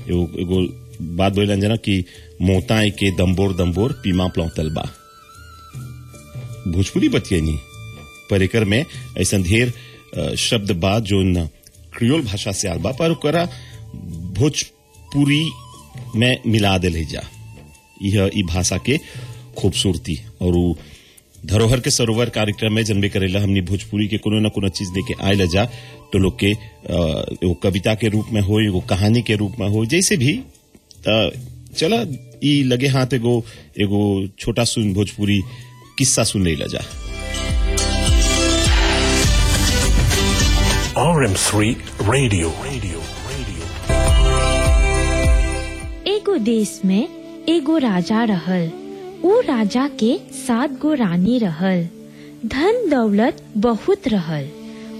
एगो एगो बात बोलन जना कि मोताए के दम्बोर दम्बोर पीमा प्लौतल बा भोजपुरी बतियनी पर एकर में ऐसा ढेर अ, शब्द बा जो न क्रियोल भाषा से आल बा पर ओकरा भोजपुरी में मिला दिल जा यह ई भाषा के खूबसूरती और उ धरोहर के सरोवर कार्यक्रम में जनबे करेला हमनी भोजपुरी के कोनो न कोनो चीज लेके आयल जा तो लोग के अ, एगो कविता के रूप में हो एगो कहानी के रूप में हो जैसे भी त चला ई लगे हाथ एगो एगो छोटा सुन भोजपुरी किस्सा सुन ले जा RM3 Radio. Radio. Radio. एगो देश में एगो राजा रहल ऊ राजा के सात गो रानी रहल धन दौलत बहुत रहल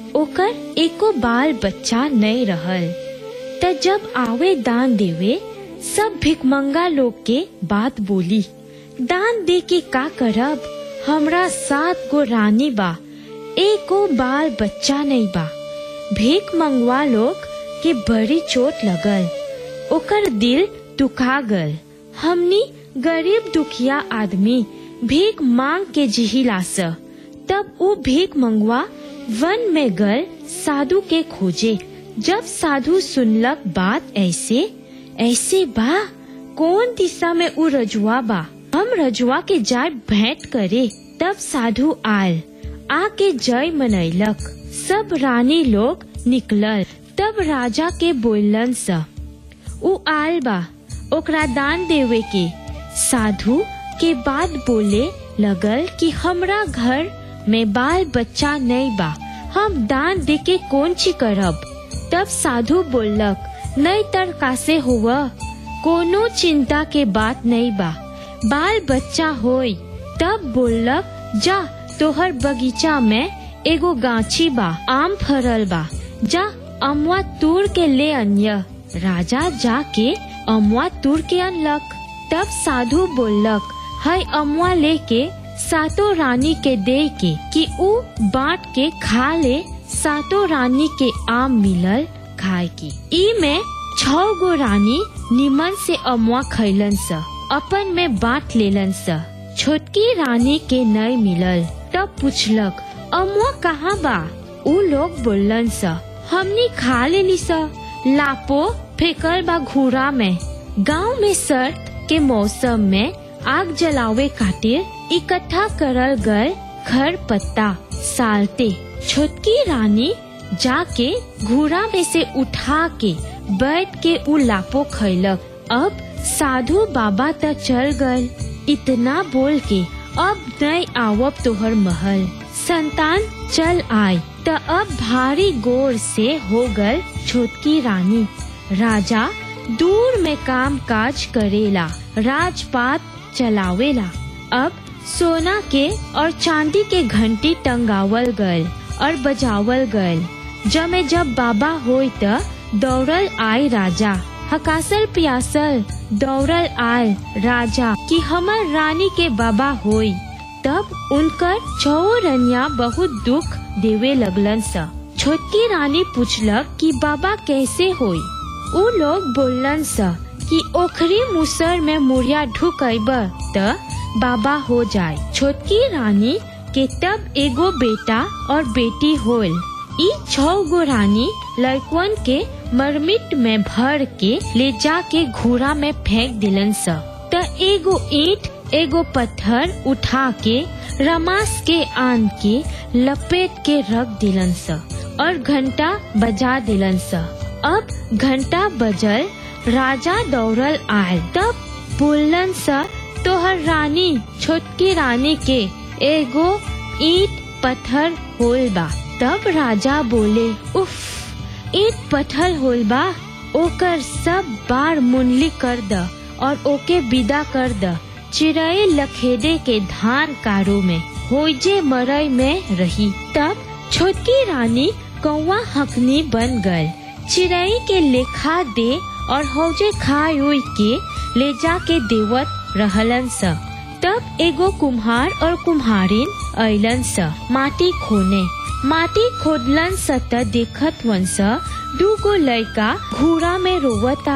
ओकर एको बाल बच्चा नहीं रहल त जब आवे दान देवे सब भिकमंगा लोग के बात बोली दान दे के का करब हमरा सात गो रानी बा एको बाल बच्चा नहीं बा भीख मंगवा लोग के बड़ी चोट लगल ओकर दिल दुखा गल हमनी गरीब दुखिया आदमी भीख मांग के जिहिला स तब वो भीख मंगवा वन में गल साधु के खोजे जब साधु सुनलक बात ऐसे ऐसे बा कौन दिशा में उ रजुआ बा हम रजुआ के जाय भेंट करे तब साधु आयल आके जय मनैलक सब रानी लोग निकलल तब राजा के बोलन स उ आल बा ओकरा दान देवे के साधु के बाद बोले लगल कि हमरा घर में बाल बच्चा नहीं बा हम दान दे के कौन ची करब तब साधु बोलक नहीं तर कासे हुआ कोनो चिंता के बात नहीं बा बाल बच्चा होई तब बोलक जा तोहर बगीचा में एगो गाछी बा आम फरल बा जा अमुआ तूर के ले अन्य राजा जाके अमुआ तूर के अनलक तब साधु बोलक है अमुआ लेके सातों रानी के दे के कि ऊ बांट के खा ले सातों रानी के आम मिलल खाए की ई में छह गो रानी निमन से अमुआ खैलन स अपन में बांट लेलन स छोटकी रानी के नई मिलल तब पूछलक अमुआ कहाँ बा ऊ लोग बोलन स हमनी खा लेली स लापो फेकल बा घूरा में गांव में सर्द के मौसम में आग जलावे खातिर इकट्ठा करल गल खर पत्ता सालते छोटकी रानी जाके घूरा में से उठा के बैठ के उ लापो खैलक अब साधु बाबा त चल गल इतना बोल के अब नहीं आवब तोहर महल संतान चल आय त अब भारी गोर से हो गल छोटकी रानी राजा दूर में काम काज करेला राजपात चलावेला अब सोना के और चांदी के घंटी टंगावल गल और बजावल गल जमे जब बाबा होई त दौड़ल आय राजा हकासल पियासल दौड़ल आय राजा कि हमर रानी के बाबा होई तब उनकर छो रनिया बहुत दुख देवे लगलन स छोटकी रानी पूछलक कि बाबा कैसे होई उ लोग बोलन स कि ओखरी मुसर में मुड़िया ढुकैब त बाबा हो जाए छोटकी रानी के तब एगो बेटा और बेटी होल ई छह गो रानी लड़कवन के मरमिट में भर के ले जाके घूरा में फेंक दिलन स त एगो ईंट एगो पत्थर उठा के रमास के आन के लपेट के रख दिलन स और घंटा बजा दिलन स अब घंटा बजल राजा दौड़ल आयल तब बोलन स तोहर रानी छोटकी रानी के एगो ईंट पत्थर होल बा तब राजा बोले उफ ईंट पत्थर होल बा ओकर सब बार मुंडली कर द और ओके विदा कर द चिड़ै लखेदे के धान कारो में होइजे मरई में रही तब छोटकी रानी कौवा हकनी बन गल चिड़ै के लेखा दे और हौजे खाए उई के ले जाके देवत रहलन स तब एगो कुम्हार और कुम्हारिन अइलन स माटी खोने माटी खोदलन स त देखत वन स दूगो लड़का घूरा में रोवता